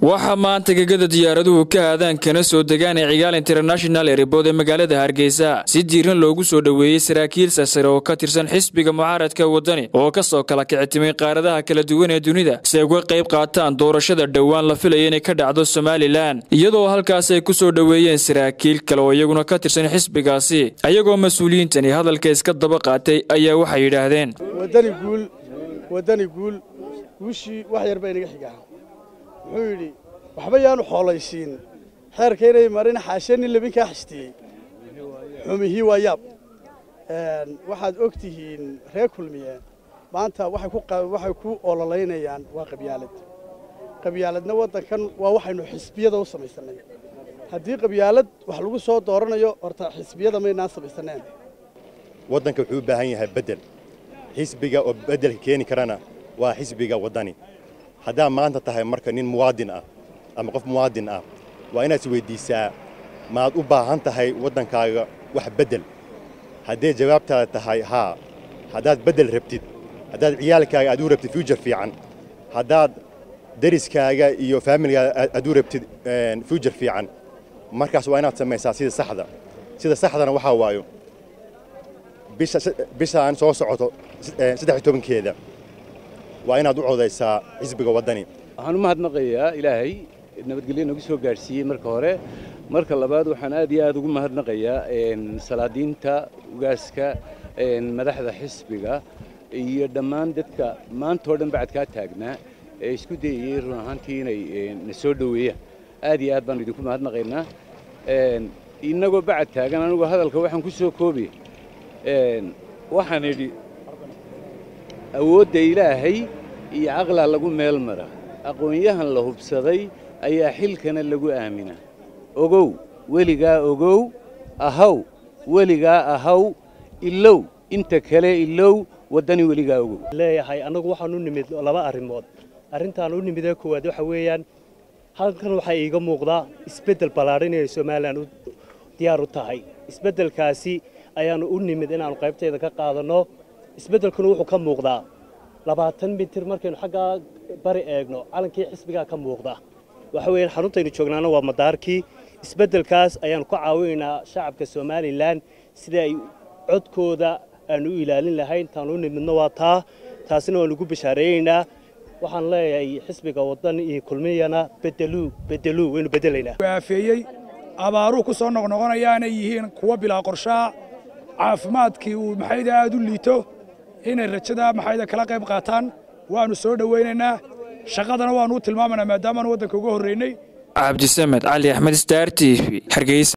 waxaa maanta gegada diyaaraduhu ka aadaan kana soo degaan ee cigaal international erebood ee magaalada hargeysa si diiran loogu soo dhoweeyey saraakiil sasare oo ka tirsan xisbiga mucaaradka waddani oo ka soo kala kicitimay qaaradaha kala duwan ee dunida si ay uga qayb qaataan doorashada dhowaan la filaya inay ka dhacdo somalilan iyadoo halkaas ay ku soo dhoweeyeen saraakiil kale oo iyaguna ka tirsan xisbigaasi ayagoo mas-uuliyiintani hadalka iska daba qaatay ayaa waxay yidhaahdeen wadani guul wadani guul guushii wax yar baa inaga xigaa wuxuu yidhi waxba yaanu xoolaysiin xeerka inay marin xaashee nin labin kaa xistiyey xumihii waa yaab waxaad og tihiin reer kulmiye maanta waxay ku ololaynayaan waa qabyaalad qabyaaladna waddankan waa waxaynu xisbiyada u samaysanay haddii qabyaalad wax lagu soo dooranayo horta xisbiyada maynaan samaysaneen waddanka wuxuu u baahan yahay beddel xisbiga oo beddelka keeni karana waa xisbiga waddani haddaa maanta tahay marka nin muwaadin ah ama qof muwaadin ah waa inaad isweyddiisaa maad u baahan tahay waddankaaga wax beddel hadday jawaabtaada tahay haa haddaad beddel rabtid haddaad ciyaalkaaga aad u rabtid fuujar fiican haddaad deriskaaga iyo faamilgaaga aad u rabtid fuujar fiican markaas waa inaad samaysaa sida saxda sida saxdana waxaa waayo bishaan soo socoto saddex tobankeeda waa inaad u codaysaa xisbiga waddani waxaan u mahadnaqayaa ilaahay nabadgelyo nagu soo gaadhsiiyey marka hore marka labaad waxaan aad iyo aad ugu mahadnaqayaa salaadiinta ugaaska madaxda xisbiga iyo dhammaan dadka maantao dhan bacadkaa taagnaa ee isku dayayey run ahaantii inay na soo dhoweeyaan aad iyo aad baanu idinku mahadnaqaynaa innagoo bacad taagan anugu hadalka waxaan ku soo koobi waxaan idhi awoodda ilaahay iyo caqlaa lagu meel mara aqoon-yahan la hubsaday ayaa xilkana lagu aaminaa ogow weligaa ogow ahaw weligaa ahaw ilow inta kale ilow waddani weligaa ogow leeyahay annagu waxaan u nimid laba arrimood arrintaan u nimidee koowaad waxa weeyaan halkan waxaa iiga muuqdaa isbeddel ballaadhan inay somalilan diyaar u tahay isbeddelkaasi ayaannu u nimid inaannu qaybtayda ka qaadanno isbeddelkuna wuxuu ka muuqdaa labaatan mitir markaynu xaggaa bari eegno calankii xisbigaa ka muuqda waxa weeyaan xaruntaynu joognaana waa madaarkii isbeddelkaas ayaannu ka caawinaynaa shacabka somalilan sida ay codkooda aanu u ilaalin lahayn taanu u nimidno waa taa taasina waannu ugu bashaareeyeynaa waxaan leeyahay xisbiga waddan iyo kulmiyana bedeluu bedeluu waynu beddelaynaa waafeeyey abaaruhu ku soo noqnoqonayaanay yihiin kuwa bilaa qorshaa caafimaadkii uu maxayda aad u liito inay rajada maxayda kala qayb qaataan waannu soo dhowaynaynaa shaqadana waannu u tilmaamaynaa maadaamaanu waddanka uga horraynay cabdisamed cali axmed star t v hargeysa